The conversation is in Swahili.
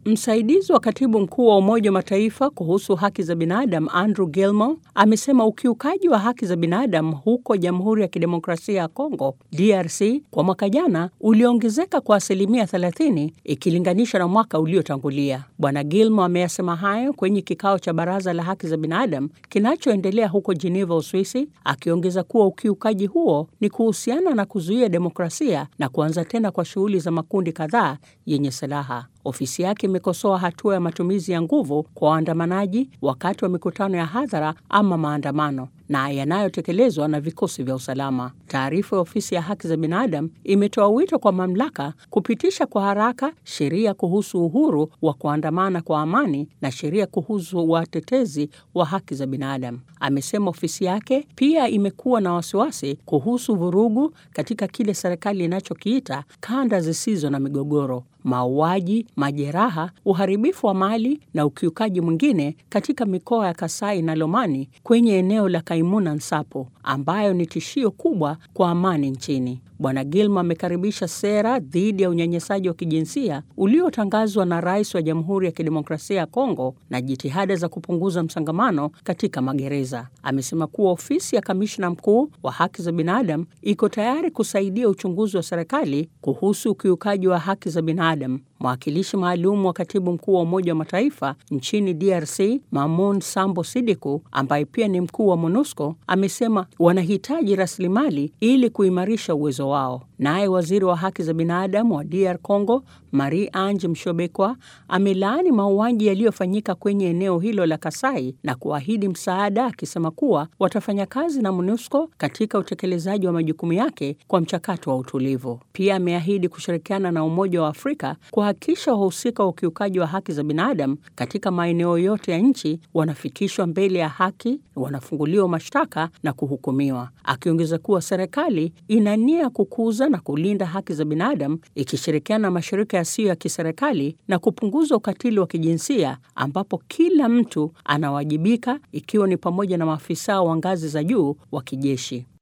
Msaidizi wa katibu mkuu wa Umoja wa Mataifa kuhusu haki za binadamu Andrew Gilmore amesema ukiukaji wa haki za binadamu huko Jamhuri ya Kidemokrasia ya Kongo DRC kwa mwaka jana uliongezeka kwa asilimia 30 ikilinganishwa na mwaka uliotangulia. Bwana Gilmore ameyasema hayo kwenye kikao cha Baraza la Haki za Binadamu kinachoendelea huko Geneva, Uswisi, akiongeza kuwa ukiukaji huo ni kuhusiana na kuzuia demokrasia na kuanza tena kwa shughuli za makundi kadhaa yenye silaha. Ofisi yake imekosoa hatua ya matumizi ya nguvu kwa waandamanaji wakati wa mikutano ya hadhara ama maandamano na yanayotekelezwa na vikosi vya usalama. Taarifa ya ofisi ya haki za binadamu imetoa wito kwa mamlaka kupitisha kwa haraka sheria kuhusu uhuru wa kuandamana kwa amani na sheria kuhusu watetezi wa haki za binadamu. Amesema ofisi yake pia imekuwa na wasiwasi kuhusu vurugu katika kile serikali inachokiita kanda zisizo na migogoro mauaji, majeraha, uharibifu wa mali na ukiukaji mwingine katika mikoa ya Kasai na Lomani kwenye eneo la Kaimuna Nsapo ambayo ni tishio kubwa kwa amani nchini. Bwana Gilma amekaribisha sera dhidi ya unyanyasaji wa kijinsia uliotangazwa na rais wa Jamhuri ya Kidemokrasia ya Kongo na jitihada za kupunguza msongamano katika magereza. Amesema kuwa ofisi ya kamishna mkuu wa haki za binadamu iko tayari kusaidia uchunguzi wa serikali kuhusu ukiukaji wa haki za binadamu. Mwakilishi maalum wa katibu mkuu wa Umoja wa Mataifa nchini DRC Mamoun Sambo Sidiku, ambaye pia ni mkuu wa MONUSCO, amesema wanahitaji rasilimali ili kuimarisha uwezo wao. Naye waziri wa haki za binadamu wa DR Congo Marie Ange Mshobekwa amelaani mauaji yaliyofanyika kwenye eneo hilo la Kasai na kuahidi msaada, akisema kuwa watafanya kazi na MONUSCO katika utekelezaji wa majukumu yake kwa mchakato wa utulivu. Pia ameahidi kushirikiana na Umoja wa Afrika kuhakikisha wahusika wa ukiukaji wa haki za binadamu katika maeneo yote ya nchi wanafikishwa mbele ya haki, wanafunguliwa mashtaka na kuhukumiwa, akiongeza kuwa serikali ina nia kukuza na kulinda haki za binadamu ikishirikiana na mashirika yasiyo ya kiserikali na kupunguza ukatili wa kijinsia ambapo kila mtu anawajibika, ikiwa ni pamoja na maafisa wa ngazi za juu wa kijeshi.